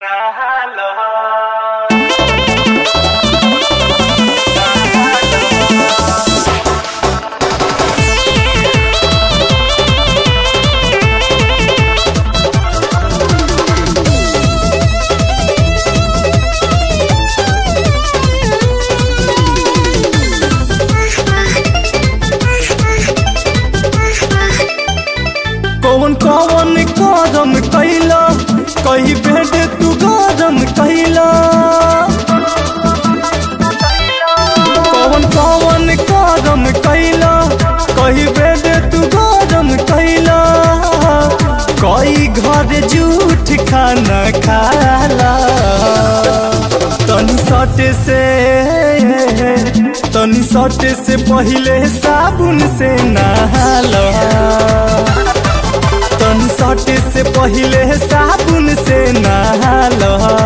कौन कौन करम कैला कही भेद तू गरम कैला कौन कौन करम कैला कही भेद तू गरम कैला कई घर जूठ खाना खाला तनी सट से तनी सट से पहिले साबुन से नहाला तन सट से पहिले साबुन से नहाल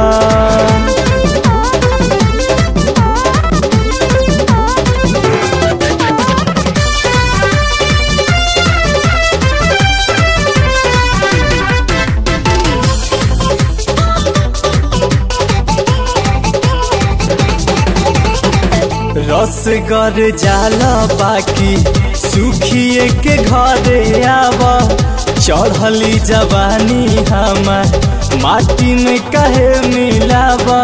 रसगर जाला बाकी सुखिए के घरे आवा चढ़ली जवानी हमार माटी में कहे मिलावा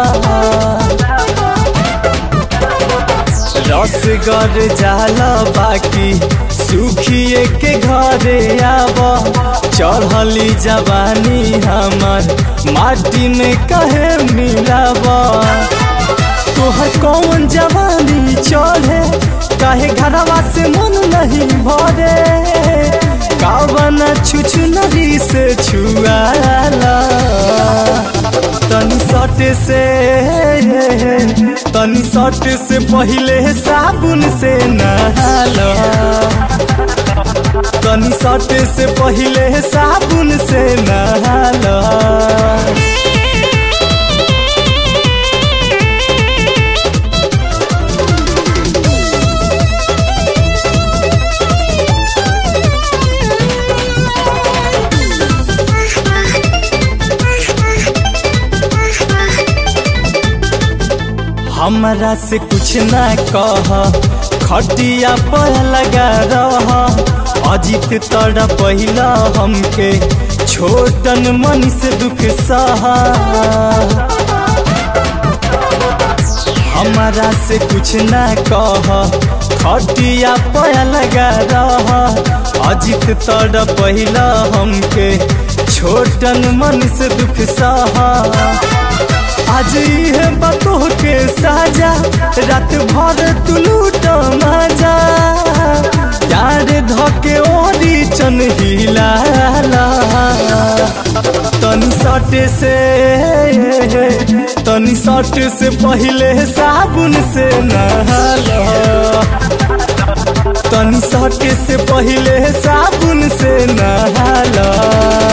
रसगर जाला बाकी सुखिए के घरे आवा चढ़ली जवानी हमार माटी में कहे मिलावा तोहर कौन जवानी चढ़े काहे घरवा से मन नहीं भरे कावन छुछुनरी से छुआला तनी सट से तनी सट से पहिले साबुन से नहाला तनी सट से पहिले साबुन से नहाला हमरा से कुछ ना कह खटिया पर लगा रह अजित तड़ पहिला हमके छोटन मन से दुख सहा हमरा से कुछ ना कह खटिया पर लगा रह अजित तड़ पहिला हमके छोटन मन से दुख सहा आज है बतो के साजा रात भर तू लूट मजा यार धके ओरी चन हिलाला तनी सट से तनी सट से पहिले साबुन से नहाला तनी सट से पहिले साबुन से नहाला